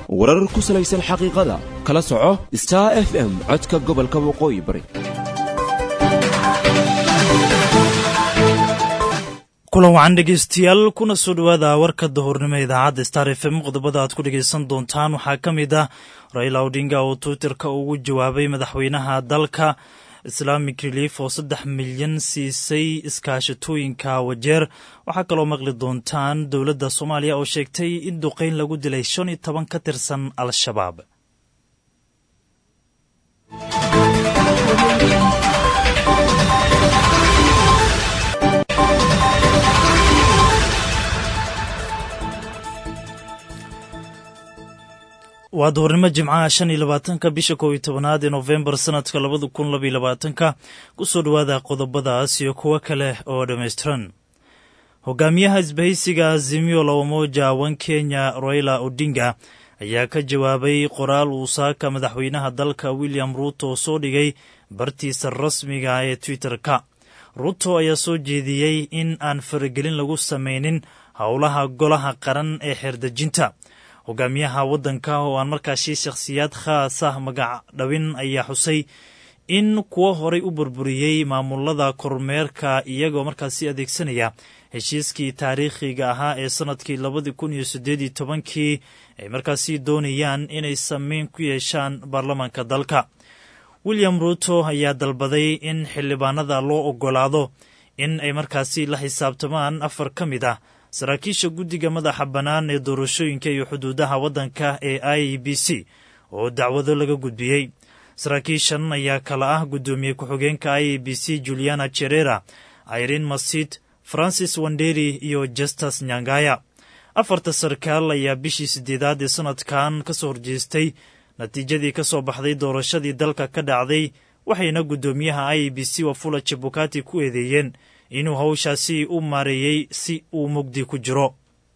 warar ku salaysan xaqiiqada kala soco star f m codka gobolka waqooyi bari kulan wacan dhegeystayaal kuna soo dhowaada warka dahurnimo idaacadda star f m qodobada aad ku dhegeysan doontaan waxaa ka mid ah raila odinga oo twitterka ugu jawaabay madaxweynaha dalka islamic relief oo saddex milyan siisay iskaashatooyinka wajeer waxaa kaloo maqli doontaan dowladda soomaaliya oo sheegtay in duqeyn lagu dilay shan iyo toban ka tirsan al-shabaab waa duhurnimo jimcaha shan iyo labaatanka bisha kow iyo tobanaad ee nofembar sanadka labada kun labaiyo labaatanka kusoo dhowaada qodobadaas iyo kuwo kale oo dhammaystiran hogaamiyaha isbahaysiga azimio labamoja wan kenya raila odinga ayaa ka jawaabay qoraal uu saaka madaxweynaha dalka william ruuto soo dhigay bartiisa rasmiga ee twitter-ka ruuto ayaa soo jeediyey in aan faragelin lagu samaynin howlaha golaha qaran ee xeerdejinta hogaamiyaha waddanka oo aan markaasi shakhsiyaad khaas ah magac dhawin ayaa xusay in kuwo horay u burburiyey maamulada kormeerka iyagoo markaasi adeegsanaya heshiiskii taariikhiga ahaa ee sannadkii labadii kun iyo siddeedii tobankii ay markaasi doonayaan inay sameyn ku yeeshaan baarlamaanka dalka william ruuto ayaa dalbaday in xildhibaanada loo oggolaado in ay markaasi la xisaabtamaan afar ka mid ah saraakiisha guddiga madaxa bannaan ee doorashooyinka iyo xuduudaha waddanka ee i b c oo dacwado laga gudbiyey saraakiishan ayaa kala ah guddoomiye ku-xigeenka i b c juliana jerera irene masid francis wanderi iyo justus nyangaya afarta sarkaal ayaa bishii siddeedaad ee sannadkan ka soo horjeestay natiijadii ka soo baxday doorashadii dalka ka dhacday waxayna guddoomiyaha i b c wafula jabukati ku eedeeyeen inuu hawshaasi u maareeyey si uu mugdi ku jiro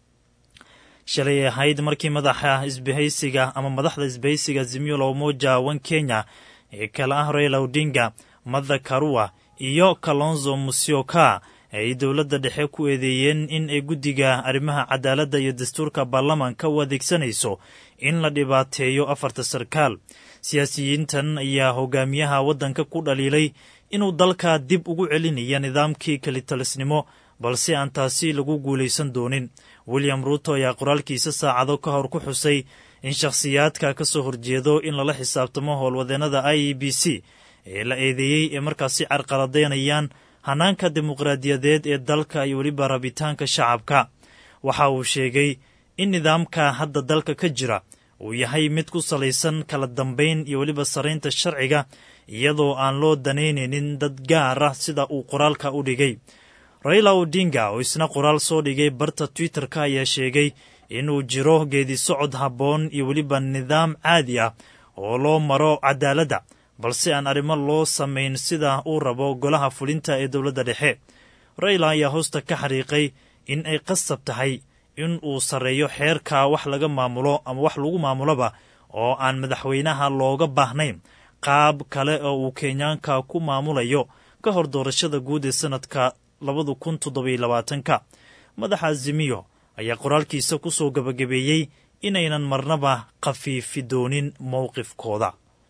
shalay ahayd markii madaxa isbahaysiga ama madaxda isbahaysiga zimio labamoja wan kenya ee kale ah raila odinga madha karua iyo kalonzo musyoka ay dowladda dhexe ku eedeeyeen in ay guddiga arrimaha cadaaladda iyo dastuurka baarlamaanka u adeegsanayso in la dhibaateeyo afarta sarkaal siyaasiyiintan ayaa hogaamiyaha waddanka ku dhaliilay inuu dalka dib ugu celinaya nidaamkii kelitalisnimo balse aan taasi lagu guulaysan doonin william ruuto ayaa qoraalkiisa saacado ka hor ku xusay in shakhsiyaadka ka soo horjeedo in lala xisaabtamo howlwadeennada i e b c ee la eedeeyey ee markaasi carqaladaynayaan hanaanka dimuqraadiyadeed ee dalka iyo weliba rabitaanka shacabka waxa uu sheegay in nidaamka hadda dalka ka jira uu yahay mid ku salaysan kala dambayn iyo weliba saraynta sharciga iyadoo aan loo danaynaynin dad gaar ah sida uu qoraalka u dhigay raila odinga oo isna qoraal soo dhigay barta twitter-ka ayaa sheegay inuu jiro geedi socod habboon iyo weliba nidaam caadi ah oo loo maro cadaaladda balse aan arrimo loo samayn sida uu rabo golaha fulinta ee dowladda dhexe raila ayaa hoosta ka xariiqay in ay qasab tahay in uu sarreeyo xeerka wax laga maamulo ama wax lagu maamuloba oo aan madaxweynaha looga baahnayn qaab kale oo uu kenyaanka ku maamulayo ka hor doorashada guud ee sannadka labada kun toddobiyo labaatanka madaxa azimiyo ayaa qoraalkiisa ku soo gabagabeeyey inaynan marnaba khafiifi doonin mowqifkooda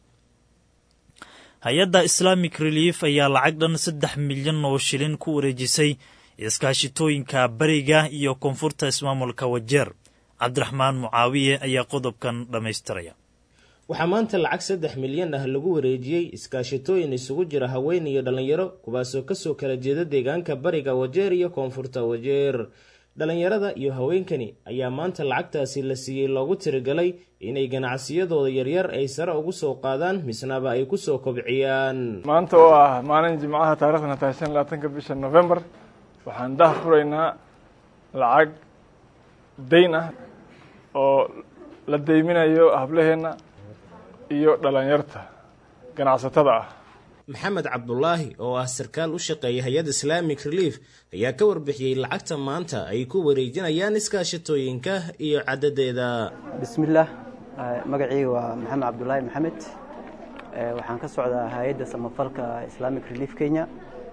hay-adda islamic relief ayaa lacag dhan saddex milyan oo shilin ku wareejisay iskaashitooyinka beriga iyo koonfurta ismaamulka wajeer cabdiraxmaan mucaawiye ayaa qodobkan dhammaystiraya waxaa maanta lacag saddex milyan ah lagu wareejiyey iskaashatooyin isugu jira haween iyo dhallinyaro kuwaasoo kasoo kala jeeda deegaanka bariga wajeer iyo koonfurta wajeer dhallinyarada iyo haweenkani ayaa maanta lacagtaasi la siiyey loogu tirigalay inay ganacsiyadooda yaryar ay sare ugu soo qaadaan misnaba ay kusoo kobciyaan maanta oo ah maalin jimcaha taarikhdan tahay shan labaatanka bisha novembar waxaan dah furaynaa lacag dayn ah oo la deyminayo hablaheenna iyo dhalinyarta ganacsatada ah maxamed cabdulaahi oo ah sarkaal u shaqeeya hay-adda islamic relief ayaa ka warbixiyey lacagta maanta ay ku wareejinayaan iskaashatooyinka iyo cadadeeda bismillaah magacayga waa maxamed cabdulaahi maxamed waxaan ka socdaa hay-adda samafalka islamic relief kenya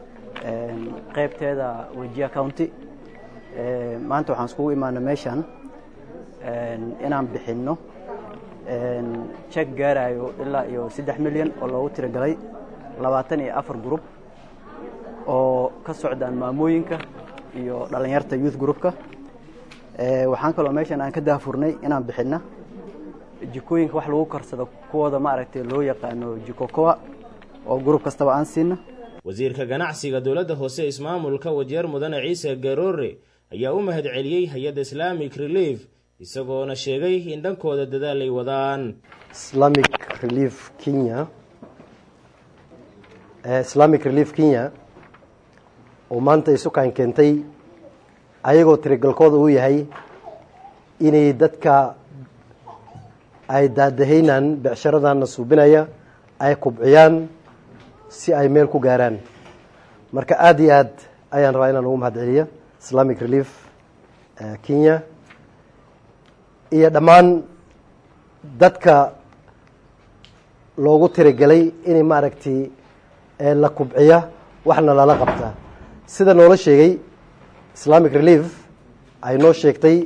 qaybteeda wejia county maanta waxaan iskugu imaana meeshan inaan bixinno jek gaarayo ilaa iyo saddex milyan oo loogu tiragalay labaatan iyo afar grup oo ka socdaan maamooyinka iyo dhallinyarta youth groupka waxaan kaloo meeshan aan ka daafurnay inaan bixinna jikooyinka wax lagu karsado kuwooda maaragtay loo yaqaano jikokoa oo grup kastaba aan siina wasiirka ganacsiga dowladda hoose ismaamulka wajeer mudane ciise garoore ayaa u mahad celiyey hay-adda islamic relief isagoona sheegay in dhankooda dadaal ay wadaan islamic relief kenya islamic relief kenya oo maanta isukaan keentay ayagoo tirigalkooda uu yahay inay dadka ay daadahaynaan becsharadanna suubinaya ay kubciyaan si ay meel ku gaaraan marka aada iyo aad ayaan rabaa inaan ugu mahad celiyo islamic relief kenya iyo dhammaan dadka loogu tirigelay inay maaragtay la kubciya waxna lala qabtaa sida noola sheegay islamic relief ay noo sheegtay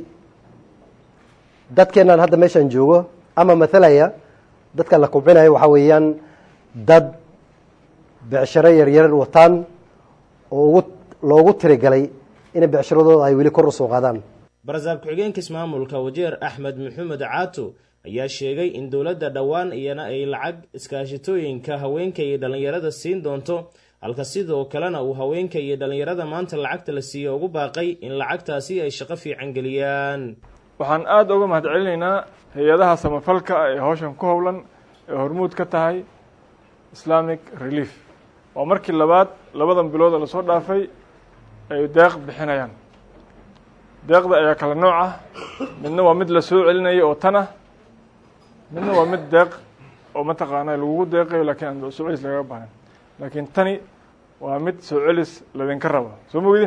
dadkeennan hadda meeshaan joogo ama mathalaya dadka la kubcinaya waxaa weeyaan dad becsharo yaryar wataan oo ugu loogu tirigalay inay becsharadooda ay weli kor u soo qaadaan barasaab ku-xigeenka ismaamulka wajeer axmed maxamed caato ayaa sheegay in dowladda dhowaan iyana ay lacag iskaashitooyinka haweenka iyo dhallinyarada siin doonto halka sidoo kalena uu haweenka iyo dhallinyarada maanta lacagta la siiyo ugu baaqay in lacagtaasi ay shaqo fiican geliyaan waxaan aada uga mahad celinaynaa hay-adaha samafalka ee hawshan ku howlan ee hormuud ka tahay islamic relief waa markii labaad labadan bilood oo lasoo dhaafay ay deeq bixinayaan deeqda ayaa kala nooc ah midna waa mid la soo celinayo oo tan ah midna waa mid deeq oo mataqaana lagugu deeqayo lakiin aan soo celis lagaga baahan laakiin tani waa mid soo celis ladinka rabo soo mogidin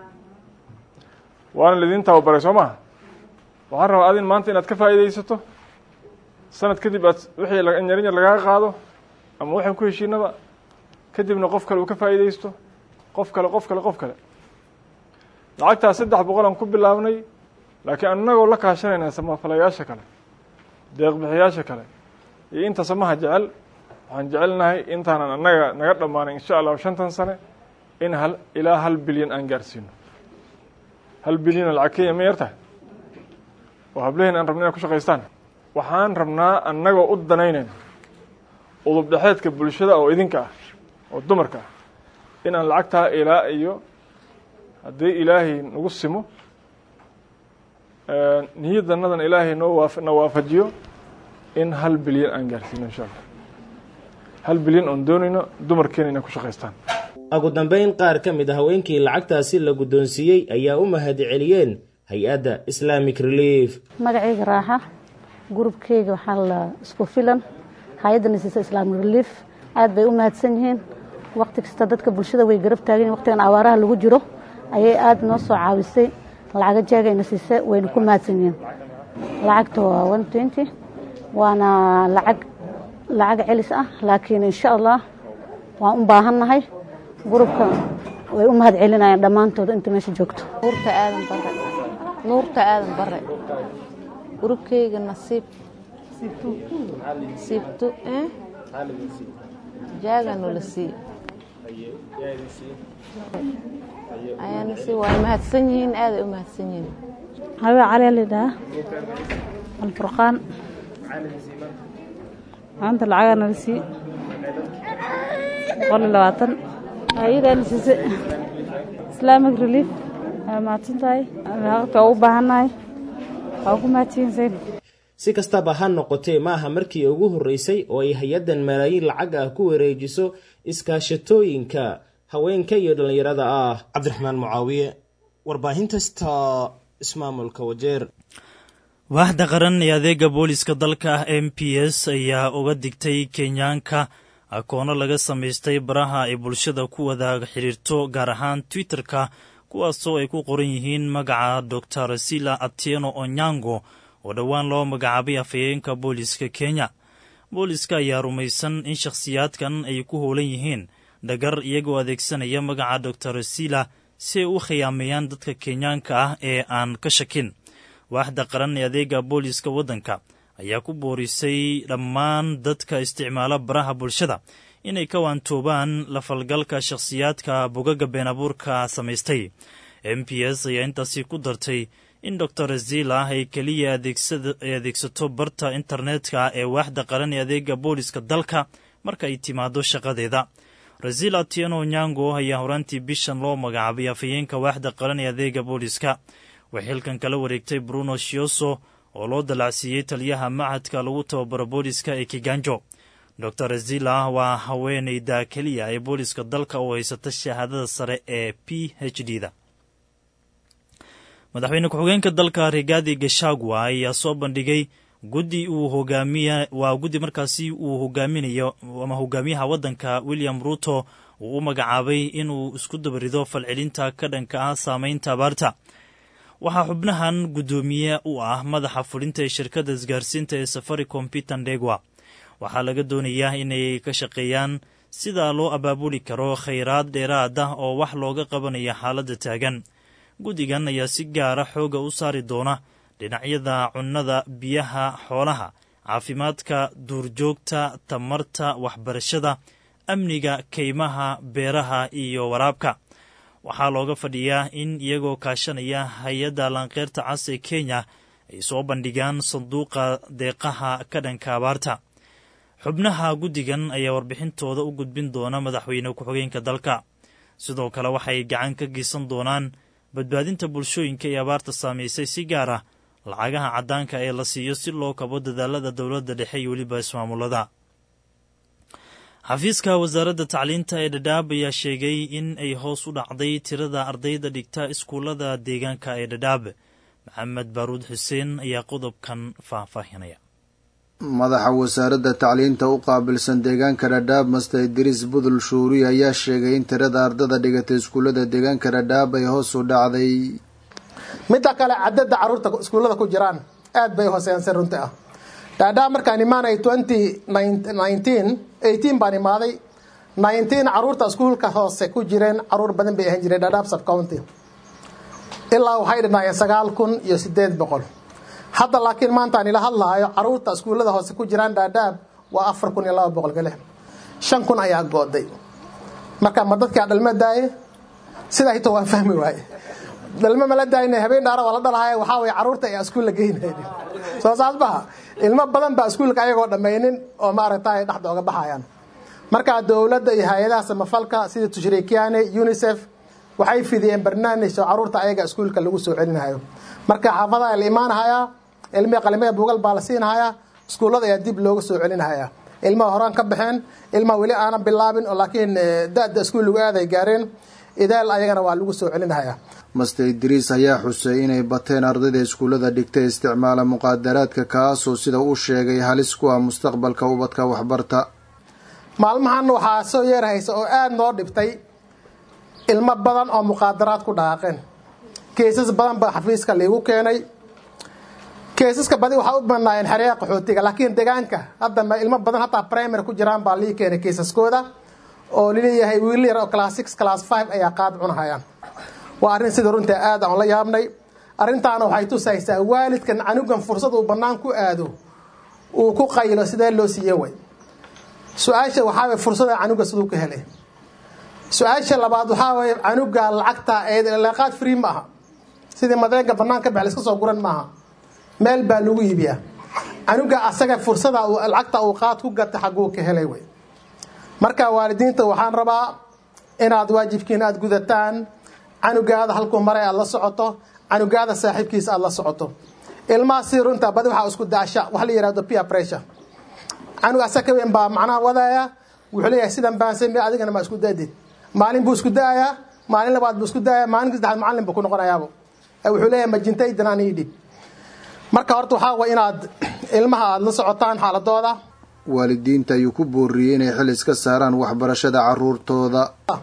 waana laidin tababaray soo maha waxaan rabaa adin maanta inaad ka faa'iidaysato sanad kadib aad wixii yarin yar lagaga qaado ama waxaan ku heshiinaba kadibna qof kale uu ka faa'iidaysto qof kale qof kale qof kale lacagtaas saddex boqol aan ku bilaabnay laakiin annagoo la kaashanayna samafalayaasha kale deeqbixiyaasha kale iyo inta samaha jecel waxaan jecelnahay intaanan annaga naga dhammaanay insha allahu shantan sane in hal ilaa hal bilyan aan gaarsiino hal bilyan oo lacag kenya ma yartahay oo hablaheyn aan rabna inay ku shaqaystaan waxaan rabnaa annagoo u danaynayna udub dhexeedka bulshada oo idinka ah oo dumarka ah inaan lacagtaa ilaa iyo haddii ilaahay nagu simo niyadanadan ilaahay noo waa na waafajiyo in hal bilyan aan gaarsiino insha allah hal bilyan oon doonayno dumarkeena inay ku shaqaystaan ugu dambeyn qaar ka mid a haweenkii lacagtaasi la guddoonsiiyey ayaa u mahad celiyeen hay-adda islamic relief magacayga raaxa gurubkeyga waxaa la isku filan hay-adda siisa islamic relief aad bay u mahadsan yihiin waqti kasta dadka bulshada way garab taagan waqtigan awaaraha lagu jiro ayay aada noo soo caawisay lacaga jeegayna siisay wayna ku mahadsan yihiin lacagta waa one twenty waana lacag lacag celis ah laakiin insha allah waan u baahannahay gurubka way u mahad celinayaan dhammaantooda inta meesha joogto nuurta aadan bare nuurta aadan bare gurubkeyga nasiib siibtu jaagano la siiye ayaana si waa mahadsan yihiin aaday u mahadsan yihiin hawe cali lidhaa alfurqaan maanta lacagaa nala sii boqol iyo labaatan ayadaana siise islamic relief waa mahadsan tahay lacagta waa u baahannahay waa ku mahadsiinsayn si kastaba ha noqotee ma aha markii ugu horreysay oo ay hay-addan malaayiin lacag ah ku wareejiso iskaashatooyinka haweenka iyo dhallinyarada ah cabdiraxmaan mucaawiye warbaahinta sta ismaamulka wajeer waaxda qaran ee adeega booliska dalka ah m p s ayaa uga digtay kenyaanka akoono laga samaystay baraha ay bulshada ku wadaag xidhiirto gaar ahaan twitter-ka kuwaasoo ay ku qoran yihiin magaca doctor sila atieno onyango oo dhowaan loo magacaabay afhayeenka booliska kenya booliska ayaa rumaysan in shakhsiyaadkan ay ku howlan yihiin dhagar iyagoo adeegsanaya magaca doctor sila si ay u khiyaameeyaan dadka kenyaanka ah ee aan ka shakin waaxda qaran ee adeega booliska waddanka ayaa ku boorisay dhammaan dadka isticmaala baraha bulshada inay ka waantoobaan la falgalka shakhsiyaadka bogaga been abuurka samaystay m p s ayaa intaasi ku dartay in dor zila ay keliya ay adeegsato barta internetka ee waaxda qaran ee adeega booliska dalka marka ay timaado shaqadeeda razila tiano nyango ayaa horaantii bishan loo magacaabay afhayeenka waaxda qaran ee adeega booliska waxay xilkan kala wareegtay bruno shioso oo loo dalacsiiyey taliyaha machadka lagu tababaro booliska ee kiganjo dor razila waa haweeneyda keliya ee booliska dalka oo haysata shahaadada sare ee p h d da madaxweyne ku-xigeenka dalka rigaadi gashagwa ayaa soo bandhigay guddi uu hogaamiya waa guddi markaasi uu hogaaminayo ama hogaamiyaha waddanka william ruto uu u magacaabay inuu isku dabarido falcelinta ka dhanka ah saameynta abaarta waxaa xubnahan guddoomiye u ah madaxa fulinta ee shirkadda isgaarsiinta ee safaricom peter ndegwa waxaa laga doonayaa inay ka shaqeeyaan sida loo abaabuli karo khayraad dheeraad ah oo wax looga qabanaya xaaladda taagan guddigan ayaa si gaara xooga u saari doona dhinacyada cunnada biyaha xoolaha caafimaadka duurjoogta tamarta waxbarashada amniga kaymaha beeraha iyo waraabka waxaa looga fadhiyaa in iyagoo kaashanaya hay-adda laanqeyrta cas ee kenya ay soo bandhigaan sanduuqa deeqaha ka dhanka abaarta xubnaha guddigan ayaa warbixintooda u gudbin doona madaxweyne ku-xigeenka dalka sidoo kale waxay gacan ka geysan doonaan badbaadinta bulshooyinka ee abaarta saamaysay si gaar ah lacagaha caddaanka ee la siiyo si loo kabo dadaalada dowladda dhexe iyo weliba ismaamulada xafiiska wasaaradda tacliinta ee dhadhaab ayaa sheegay in ay hoos u dhacday tirada ardayda dhigta iskuullada deegaanka ee dhadhaab maxamed baaruud xuseen ayaa qodobkan faahfaahinaya madaxa wasaaradda tacliinta u qaabilsan deegaanka dhadhaab master idriis budul shuuri ayaa sheegay in tirada ardada dhigatay iskuullada deegaanka dhadhaab ay hoos u dhacday midda kale cadada caruurta iskuullada ku jiraan aad bay hooseensan runti ah dhaadhaab markaan imaanay twenty nineteen eighteen baan imaaday nineteen caruurta iskuulka hoose ku jireen caruur badan bay ahaan jireen dhaadhaab subcounty ilaa waxay dhinaayeen sagaal kun iyo sideed boqol hadda laakiin maanta aan ila hadlaayo caruurta iskuullada hoose ku jiraan dhaadhaab waa afar kun iyo laba boqol kale shan kun ayaa gooday marka ma dadkaa dhalma daaye sidaa hito waan fahmi waaye dhalmo mala daayna habeen dhaara waa la dhalahaya waxaa weye caruurta ayaa iskuulla geynaynin soo saas baha ilmo badan baa iskuulka ayagoo dhammaynin oo maaragtay dhexda oga baxayaan marka dowladda iyo hay-adaha samafalka sida tushrikiane unicef waxay fidiyeen barnaamij oo caruurta ayaga iskuulka lagu soo celinayo marka xaafadaha la imaanahayaa ilmihii qalimada buugal baa la siinahayaa iskuullada ayaa dib looga soo celinhayaa ilmaha horaan ka baxeen ilmaha weli aanan bilaabin oo laakiin da-da iskuul lagu aaday gaareen idaal ayagana waa lagu soo celinhayaa master idriis ayaa xusay inay bateen ardayda iskuullada dhigtay isticmaala muqaadaraadka kaasoo sida uu sheegay halis ku ah mustaqbalka ubadka waxbarta maalmahan waxaa soo yeerhaysa oo aada noo dhibtay ilmo badan oo muqaadaraad ku dhaqaaqeen keesas badan baa xafiiska laigu keenay keesaska badi waxaa u banaayeen xeryaha qaxootiga laakiin deegaanka hadda ilmo badan hataa primary ku jiraan baa lii keenay keesaskooda oo laleeyahay wiil yar oo class six class five ayaa qaad cunahayaan waa arrin sida runtii aad aan la yaabnay arrintaana waxay tusaysaa waalidkan canugan fursad uu bannaan ku aado uu ku qaylo sidee loo siiye way su-aasha waxaa fursada canuga siduu ka helay su-aasha labaad waxaa waye canuga lacagta eeleeqaad free ma aha sidii madeega bannaan ka bax la iska soo guran maaha meel baa lagu iibiyaa canuga asaga fursada lacagta uu qaad ku gata xaguu ka helay way marka waalidiinta waxaan rabaa inaad waajibkiin aada gudataan canugaada halkuu maray aad la socoto canugaada saaxiibkiisa aad la socoto ilmaha si runta badi waxaa isku daasha wax la yihahdo pia pressure canug asaga weyn baa macnaha wadaya wuxuu leeyahay sidan baan samey adigana ma isku daadid maalin buu isku daayaa maalin labaad buu isku daaya maalin saddexaad macallin buu ku noqonayaabo wuxuu leeyahay majintaydan aan ii dhib marka horta waxaa way inaad ilmaha aada la socotaan xaaladooda waalidiinta ayuu ku booriyey inay xil iska saaraan waxbarashada caruurtooda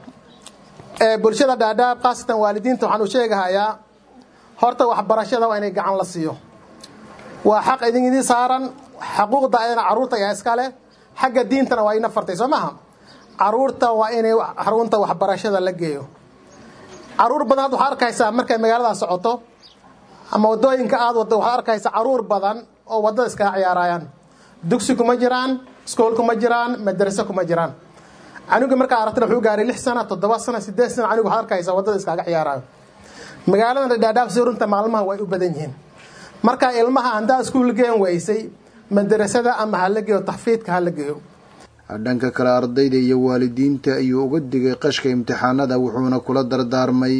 bulshada dhaadhaab khaasatan waalidiinta waxaan u sheegahayaa horta waxbarashada waa inay gacan la siiyo waa xaq idin idin saaran xaquuqda ayadana caruurta ayaa iskale xagga diintana waa ina fartay soo maha caruurta waa inay xarunta waxbarashada la geeyo caruur badan hadda waxaad arkaysaa markay magaalada socoto ama wadooyinka aada wado waxaad arkaysaa caruur badan oo waddada iskaga ciyaarayaan dugsi kuma jiraan iskool kuma jiraan madrase kuma jiraan canuga markaa aragtana wuxuu gaaray lix sana toddoba sana sideed sana canuga waxaad arkaysa waddada iskaga ciyaarayo magaaladan dhaadhaaf si runta maalmaha way u badan yihiin marka ilmaha handaa iskuul geen waysay madrasada ama hala geeyo taxfiidka hala geeyo dhanka kale ardayda iyo waalidiinta ayuu uga digay qashka imtixaanada wuxuuna kula dardaarmay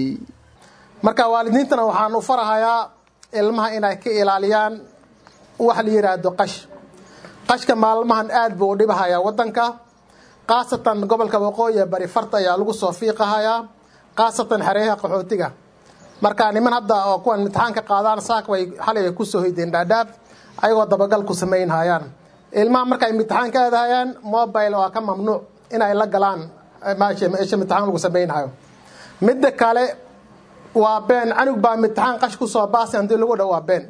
marka waalidiintana waxaan u farahayaa ilmaha inay ka ilaaliyaan wax la yidhaahdo qash qashka maalmahan aad buu u dhibahayaa waddanka khaasatan gobolka waqooyi ee bari farta ayaa lagu soo fiiqahayaa khaasatan xereyaha qaxootiga marka niman hadda oo kuwan imtixaanka qaadaan saak way xalay bay kusoo hoydeen dhaadhaab ayagoo dabagal ku samaynhayaan ilmaha markay imtixaan ka aadahayaan mobile waa ka mamnuuc inay la galaan meesha meesha imtixaan lagu samaynhayo midda kale waa been canug baa imtixaan qash ku soo baasay haddii lagu dhow waa been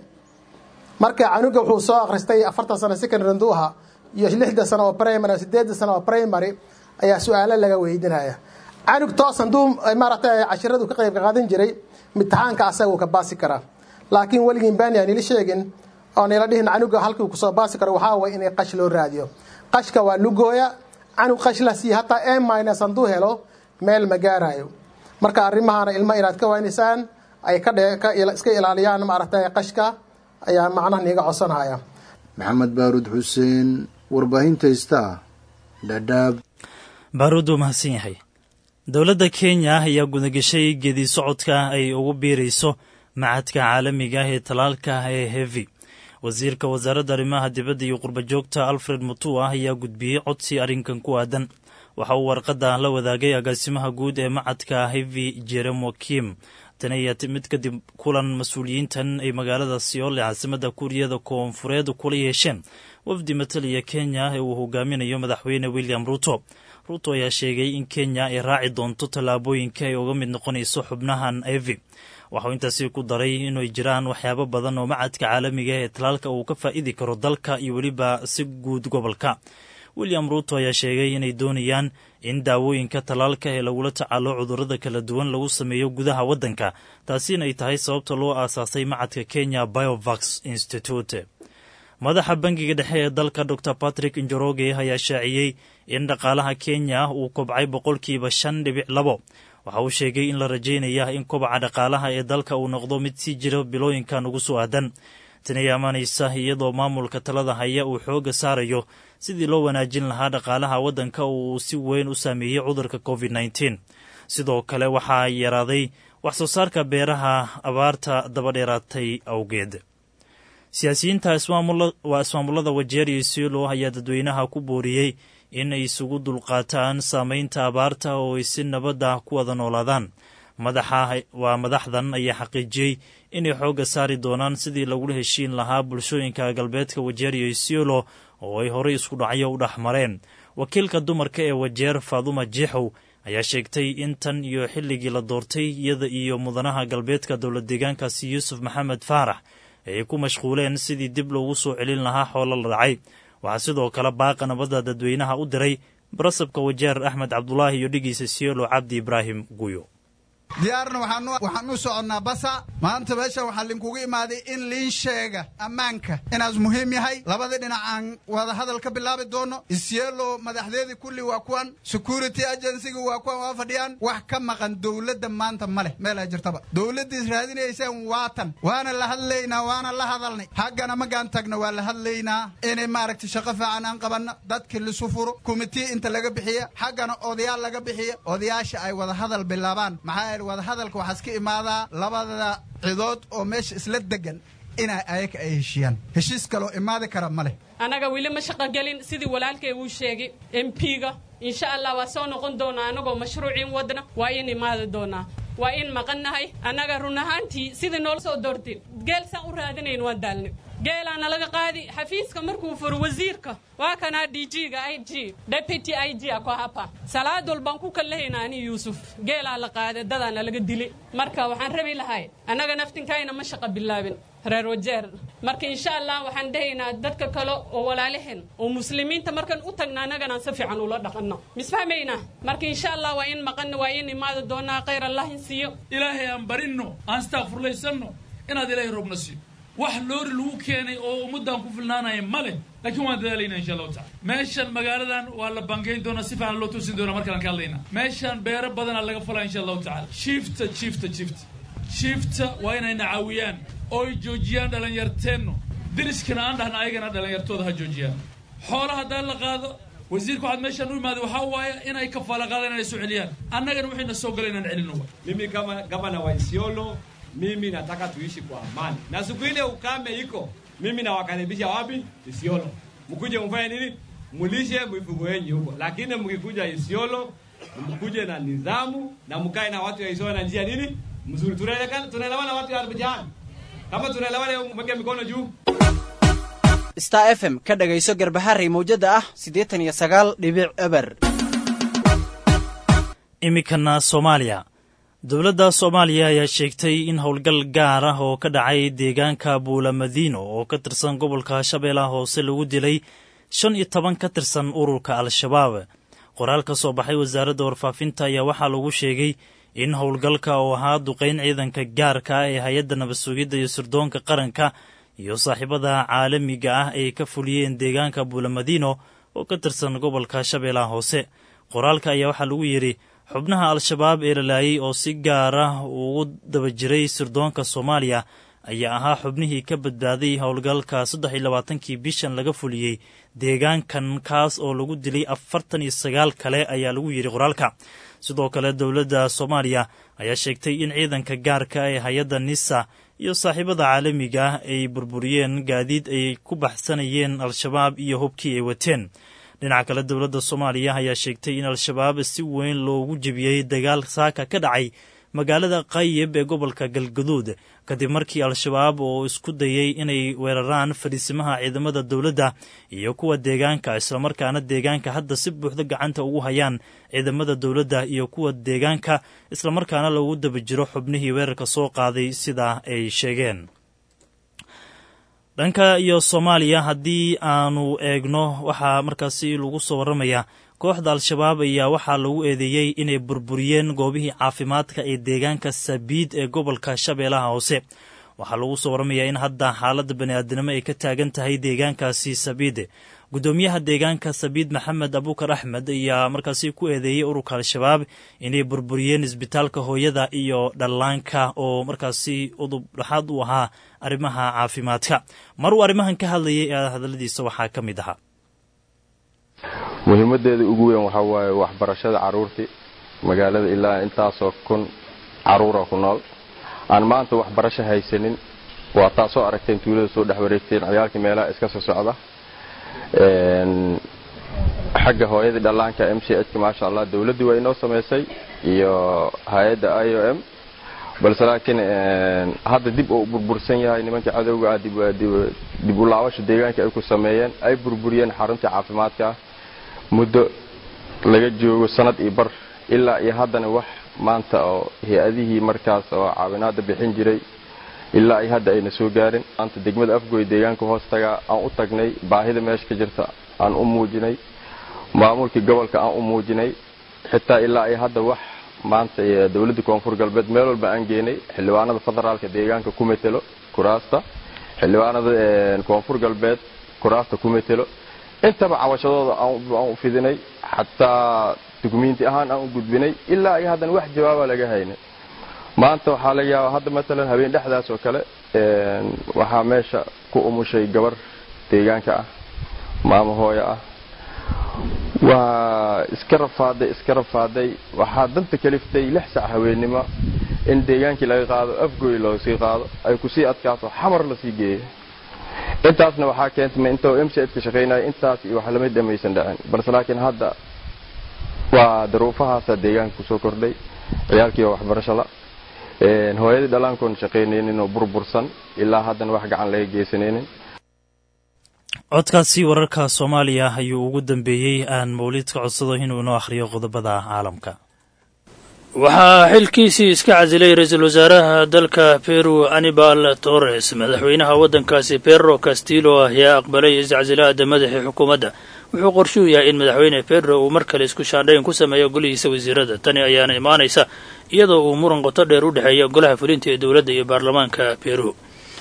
marka canuga wuxuu soo akhristay afartan sano secondary intuu ahaa iyo lixda sano oo primary sideedda sano oo primary ayaa su-aalo laga weydinaya canug toos hadduu maaragtay cashiradu ka qayb qaadan jiray imtixaanka asaga uu ka baasi karaa laakiin weligiin baan yaa nila sheegin oo nila dhihin canuga halkii kusoo baasi karo waxaa way inay qash loo raadiyo qashka waa lugooya canug qash la siiya hataa a minus hadduu helo meel ma gaarayo marka arrimahana ilma inaad ka waynaysaan ay ka dhe ka iska ilaaliyaan maaragtay qashka ayaa macnaha niiga codsanaya maxamed baaruud xuseen warbaahinta istaa dhadhaab baaruud wuu mahadsan yahay dowladda kenya ayaa gudagashay geedi socodka ay ugu biirayso macadka caalamiga ah ee talaalka ee hevi wasiirka wasaaradda arrimaha dibadda iyo qurbajoogta alfred mutua ayaa gudbiyey codsi arrinkan ku aadan waxa uu warqadda la wadaagay agaasimaha guud ee macadka hevi jeremo kim tani ayaa timid kadib kulan mas-uuliyiintan ay magaalada siyool ee caasimadda kuuriyada koonfureed kula yeesheen wafdi mataliya kenya ee uu hogaaminayo madaxweyne william ruto ruto ayaa sheegay in kenya ay raaci doonto tallaabooyinka ay uga mid noqonayso xubnahan evi waxauu intaasi ku daray inay jiraan waxyaabo badan oo macadka caalamiga ee talaalka uu ka faa'iidi karo dalka iyo weliba si guud gobolka william ruto ayaa sheegay inay doonayaan in daawooyinka talaalka ee lagula tacaalo cudurrada kala duwan lagu sameeyo gudaha waddanka taasina ay tahay sababta loo aasaasay macadka kenya biovax institute madaxa bangiga dhexe ee dalka dor patrick njoroge ayaa shaaciyey in dhaqaalaha kenya uu kobcay boqolkiiba shan dhibic labo waxa uu sheegay in la rajaynaya in kobaca dhaqaalaha ee dalka uu noqdo mid sii jira bilooyinkan ugu soo aadan tani ay ammaanaysa iyadoo maamulka talada haya uu xoogga saarayo sidii loo wanaajin lahaa dhaqaalaha waddanka uu si weyn u saameeyey cudurka covid nneteen sidoo kale waxaa yaraaday wax soo saarka beeraha abaarta dabadheeraatay awgeed siyaasiyiinta waa ismaamullada wajeer iyo siilo ayaa dadweynaha ku booriyey in ay isugu dulqaataan saameynta abaarta oo ay si nabadda ku wada noolaadaan madaxa waa madaxdan ayaa xaqiijiyey inay xoogga saari doonaan sidii lagula heshiin lahaa bulshooyinka galbeedka wajeer iyo isiolo oo ay horey isku dhacyo u dhex mareen wakiilka dumarka ee wajeer faaduma jeexow ayaa sheegtay in tan iyo xilligii la doortay iyada iyo mudanaha galbeedka dowlad deegaankaasi yuusuf maxamed faarax ay ku mashquuleen sidii dib loogu soo celin lahaa xoolo la dhacay waxaa sidoo kale baaqa nabadda dadweynaha u diray barasabka wajeer axmed cabdulaahi iyo dhigiisa sielo cabdi ibraahim guyo diyaarna waxaan u soconnaa basa maanta meeshan waxaa linkugu imaaday in liin sheega ammaanka inaas muhiim yahay labada dhinac aan wada hadal ka bilaabi doono isyeelo madaxdeedii kulli waa kuwan security agencyga waa kuwan waa fadhiyaan wax ka maqan dowladda maanta ma leh meel ay jirtaba dowladdiis raadinaysaan waatan waana la hadlaynaa waana la hadalnay haggana magaan tagna waa la hadlaynaa inay maaragtay shaqo fiican aan qabanna dadkii lisu furo komitii inta laga bixiya xaggana odayaal laga bixiya odayaasha ay wada hadal bilaabaan maxaa wada hadalka waxaa iska imaadaa labada cidood oo meesha isla degan inay ayaga ay heshiiyaan heshiis kaloo imaadi kara ma leh annaga weli ma shaqogelin sidii walaalkay uu sheegay m p-ga insha allah waa soo noqon doonaa annagoo mashruuciin wadna waa in imaadi doonaa waa in maqannahay annaga run ahaantii sidii noola soo doortin geel saan u raadinayn waan daalnay geelaana laga qaadi xafiiska markuu furo wasiirka waa kanaa d g-ga i g deputy i g ako hapa salaad walbaan ku kallahayna ani yuusuf geelaa la qaaday dadaana laga dilay marka waxaan rabi lahay annaga naftinkayna ma shaqa bilaabin reer wajeer marka insha allah waxaan dhahaynaa dadka kale oo walaalaheen oo muslimiinta markaan u tagna annaganaan si fiican ula dhaqanno misfahmaynaa marka insha allah waa in maqanno waa in imaadi doonaa khayr allah in siiyo ilaahay aan barinno aan istakfurlaysanno inaad ilaahay roobna siiyo wax loori lagu keenay oo ummaddan ku filnaanaya ma leh laakiin waan dadaalayna insha allahu tacala meeshan magaaladan waa la bangeyn doonaa si fiican loo toosin doonaa markaan ka hadlayna meeshan beero badanaa laga falaa insha allahu tacala shifta shifta shifta shifta waa inayna caawiyaan oo ay joojiyaan dhalinyarteenno diriskana aan dhahna ayagana dhalinyartooda ha joojiyaan xoolaha haddaan la qaado wasiirka waxaad meeshaan u imaaday waxaa waaye inay kafaala qaadaan inay soo celiyaan annagana waxayna soo gala inaan celino wa Mimi kama gavana wa Isiolo, mimi nataka tuishi kwa amani, na siku ile ukame iko, mimi nawakaribisha wapi? Isiolo, mkuje mfanye nini? Mulishe mifugo yenu huko, lakini mkikuja Isiolo mkuje na nidhamu na mkae na watu ya Isiolo na njia nini mzuri. Tunaelewana, tunaelewana watu ya Arbijani? Kama tunaelewana, mweke mikono juu. star f m ka dhagayso garbaharey mawjada ah siddeetan iyo sagaal dhibic eber iminkana soomaaliya dowladda soomaaliya ayaa sheegtay in howlgal gaar ah oo ka dhacay deegaanka buulamadiino oo ka tirsan gobolka shabeellaha hoose lagu dilay shan iyo toban ka tirsan ururka al-shabaab qoraal ka soo baxay wasaaradda warfaafinta ayaa waxaa lagu sheegay in howlgalka oo ahaa duqayn ciidanka gaarka ah ee hay-adda nabad sugidda iyo sirdoonka qaranka iyo saaxiibada caalamiga ah ay ka fuliyeen deegaanka buulamadiino oo ka tirsan gobolka shabeellaha hoose qoraalka ayaa waxaa lagu yidhi xubnaha al-shabaab ee lalaayay oo si gaar ah ugu daba jiray sirdoonka soomaaliya ayaa ahaa xubnihii ka badbaaday howlgalka saddex iyo labaatankii bishan laga fuliyey deegaankan kaas oo lagu dilay afartan iyo sagaal kale ayaa lagu yidhi qoraalka sidoo kale dowladda soomaaliya ayaa sheegtay in ciidanka gaarka ee hay-adda nisa iyo saaxiibada caalamiga ah ay burburiyeen gaadiid ay ku baxsanayeen al-shabaab iyo hubkii ay wateen dhinaca kale dowladda soomaaliya ayaa sheegtay in al-shabaab si weyn loogu jebiyey dagaal saaka ka dhacay magaalada qayib ee gobolka galgaduud kadib markii al-shabaab oo isku dayey inay weeraraan fadhiisimaha ciidamada dowladda iyo kuwa deegaanka islamarkaana deegaanka hadda si buuxda gacanta ugu hayaan ciidamada dowladda iyo kuwa deegaanka islamarkaana lagu daba jiro xubnihii weerarka soo qaaday sidaa ay sheegeen dhanka iyo soomaaliya haddii aanu eegno waxaa markaasi lagu soo warramayaa kooxda al-shabaab ayaa waxaa lagu eedeeyey inay burburiyeen goobihii caafimaadka ee deegaanka sabiid ee gobolka shabeellaha hoose waxaa lagu soo warramayaa in hadda xaaladda bani'aadinimo ay ka taagan tahay deegaankaasi sabiid guddoomiyaha deegaanka sabiid maxamed abukar axmed ayaa markaasi ku eedeeyey ururka al-shabaab inay burburiyeen isbitaalka hooyada iyo dhallaanka oo markaasi udub dhexaad u ahaa arrimaha caafimaadka mar uu arrimahan ka hadlayay ee hadalladiisa waxaa ka mid ahaa muhiimadeeda ugu weyn waxaa waaye waxbarashada carruurtii magaalada ilaa intaasoo kun carruura ku nool aan maanta waxbarasho haysanin waa taa soo aragteen tuulada soo dhex wareegteen ciyaalkii meelaha iska soo socda xagga hooyadii dhallaanka m c hka maasha allah dowladdii waa inoo samaysay iyo hay-adda i o m balse laakiin hadda dib oo u burbursan yahay nimankii cadowga ah dib u laabasha deegaanka ay ku sameeyeen ay burburiyeen xaruntii caafimaadka muddo laga joogo sanad iyo bar ilaa iyo haddana wax maanta oo hay-adihii markaas oo caawinaada bixin jiray ilaa ay hadda ayna soo gaarin maanta degmada afgoy deegaanka hoos tagaa aan u tagnay baahida meesha ka jirta aan u muujinay maamulkii gobolka aan u muujinay xitaa ilaa ay hadda wax maanta dowladda koonfur galbeed meel walba aan geenay xildhibaanada federaalka deegaanka ku metelo kuraasta xildhibaanada koonfur galbeed kuraasta ku metelo intaba cawashadooda aan u fidinay xataa dukumiinti ahaan aan u gudbinay ilaa ay haddana wax jawaaba laga haynay maanta waxaa laga yaabaa hadda matalan habeen dhexdaas oo kale waxaa meesha ku umushay gabar deegaanka ah maamo hooyo ah waa iska rafaaday iska rafaaday waxaa danta kaliftay lix sac haweennimo in deegaankii laga qaado afgooy loosii qaado ay kusii adkaato xamar lasii geeyo intaasna waxaa keentay intoo m c ka shaqaynaya intaas iyo wax lamid dhamaysan dhacin balse laakiin hadda waa daruufahaasa deegaanka kusoo kordhay ciyaalkii oo waxbarasho la hooyadii dhallaankoon shaqaynaynin oo burbursan ilaa haddana wax gacan laga geysanaynin codkaasi wararka soomaaliya ayuu ugu dambeeyey aan mawlidka codsado inuu inoo akhriyo qodobada caalamka waxaa xilkiisii iska casilay ra-iisul wasaaraha dalka peru anibal torres madaxweynaha waddankaasi pedro castillo ayaa aqbalay iscasilaada madaxii xukuumadda wuxuu qorshuu yahay in madaxweyne pedro uu mar kale isku shaandhayn ku sameeyo golihiisa wasiirada tani ayaana imaanaysa iyadoo uu muran qoto dheer u dhexeeya golaha fulinta ee dowladda iyo baarlamaanka peru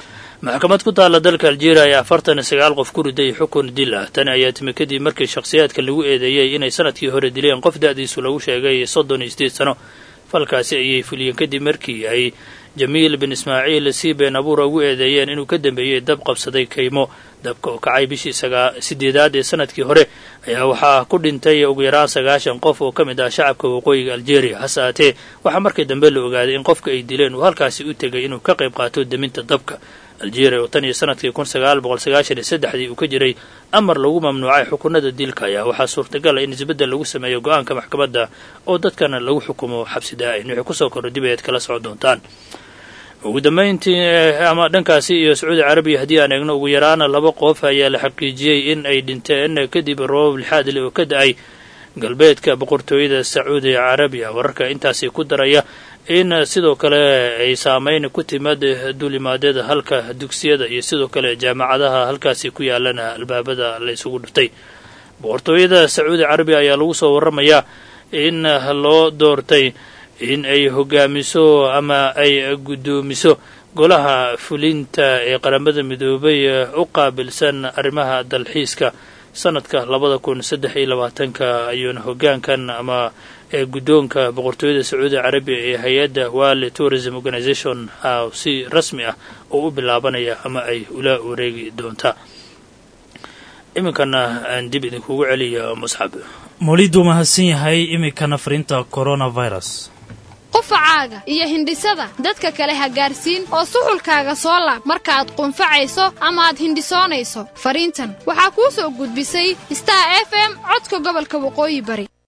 maxkamad ku taalla dalka aljeeriya ayaa afartan iyo sagaal qof ku riday xukun dil ah tani ayaa timi kadib markii shakhsiyaadka lagu eedeeyey inay sanadkii hore dileen qof da-diisu lagu sheegay soddon iyo sideed sano falkaasi ayay fuliyeen kadib markii ay jamiil bin ismaaciil si been abuura ugu eedeeyeen inuu ka dambeeyey dab qabsaday kaymo dabka oo kacay bishii sideedaad ee sanadkii hore ayaa waxaa ku dhintay ugu yaraan sagaashan qof oo ka mid ah shacabka waqooyiga aljeeriya hase aatee waxaa markii dambe la ogaaday in qofka ay dileen uu halkaasi u tegay inuu ka qayb qaato deminta dabka aljeeriya oo tan iyo sanadkii kun sagaal boqol sagaashan iyo saddexdii uu ka jiray amar lagu mamnuucay xukunada dilka ayaa waxaa suurtagal ah in isbeddel lagu sameeyo go-aanka maxkamadda oo dadkana lagu xukumo xabsi daa-in wixii kusoo korro dib ayaad kala socon doontaan ugu dambayntii ama dhankaasi iyo sacuudi carabiya haddii aan eegno ugu yaraana laba qof ayaa la xaqiijiyey in ay dhinteen kadib roobab lixaadli oo ka da-ay galbeedka boqortooyada sacuudi carabiya wararka intaasi ku daraya in sidoo kale ay saameyn ku timid duulimaadyada halka dugsiyada iyo sidoo kale jaamacadaha halkaasi ku yaalana albaabada la isugu dhuftay boqortooyada sacuudi carabiya ayaa lagu soo waramayaa in loo doortay in ay hogaamiso ama ay guddoomiso golaha fulinta ee qaramada midoobay u qaabilsan arrimaha dalxiiska sanadka labada kun saddex iyo labaatanka ayuuna hogaankan ama ee guddoonka boqortooyada sacuudi carabiya ee hay-adda wale tourism organisation si rasmi ah oo u bilaabanaya ama ay ula wareegi doontaa iminkana aan dib idinkugu celiya musxab mawliiduu mahadsan yahay iminkana fariinta coronavirus qufacaaga iyo hindhisada dadka kale ha gaarsiin oo suxulkaaga soo laab markaaad qunfacayso ama aad hindhisoonayso fariintan waxaa kuu soo gudbisay star f m codka gobolka waqooyi bari